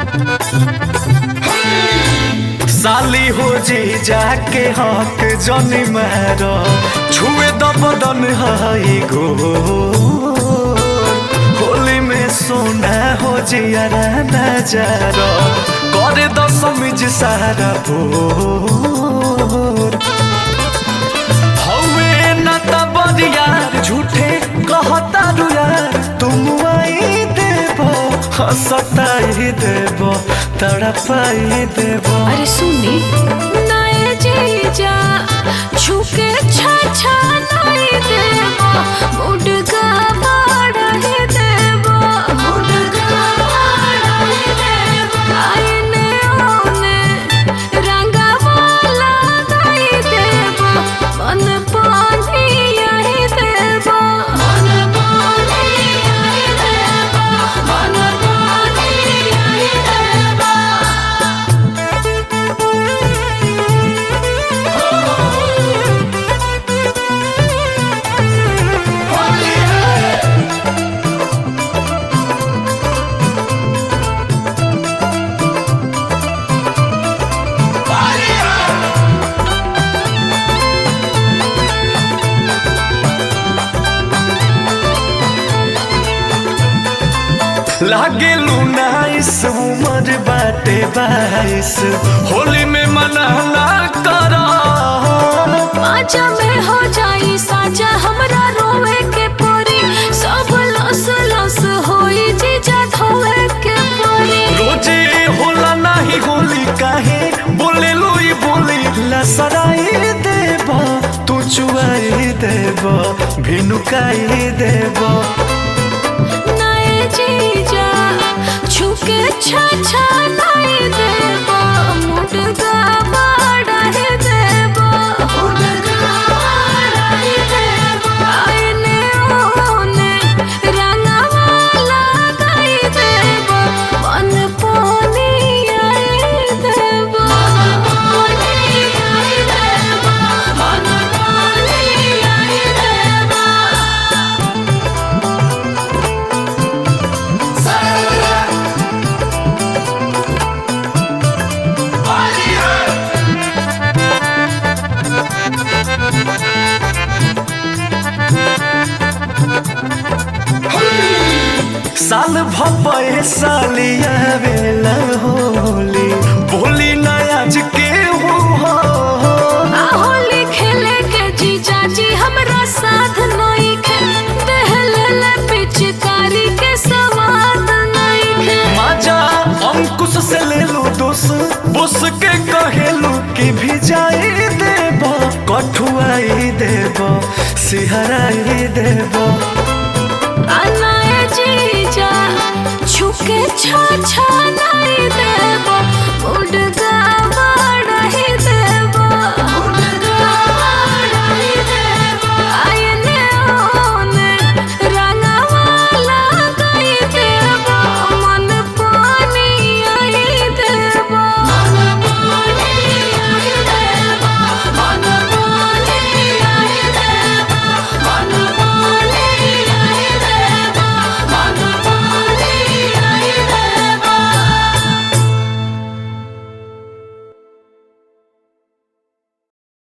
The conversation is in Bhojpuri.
साली हो जी जाके हक जनी मारो छुए द बदन हाई गो होली में सोना हो जियारा नजारो करे द समिज सारा भोर हवे न त बरियार झूठे कहता रु यार तुम आई देबो हंसताई देबो तड़पाई देबो अरे सुनी नए जीजा छुके छा छा नहीं देबो मुडगा बाड़ही देबो मुडगा बाड़ही देबो आईने ओने रंगा वाला गाई देबो मन पानी आई देबो मन पानी आई देबो मन पानी आई देबो लागे लुनाइस उमर बाटे बाईस होली में मनाना करा आजा में हो जाई साजा हमरा रोवे के परी सब लस लस होई जीजा धोवे के परी रोजे होला नाही होली काहे बोले लोई बोली लसराई देबो तू चुआई देबो भिनुकाई देबो नए जीजा छुके छा छा नहीं देबो मुडगा बाड़ही देबो मुडगा बाड़ही देबो आईने ओने रंगवाला गाई देबो मन पानी आई देबो पानी आई देबो मन पानी आई देबो साल भपे सालिया बेला होली बोली नयाज के हो होली खेले के जीजा जी हमरा साथ नहीं खे दहले ले पिचकारी के सवाद नहीं खे माजा अंकुश से ले लो दोस बुस के कहेलू कि भिजाई देबो कठुआई देबो सिहराई देबो अनाए जीजा छुके छा छा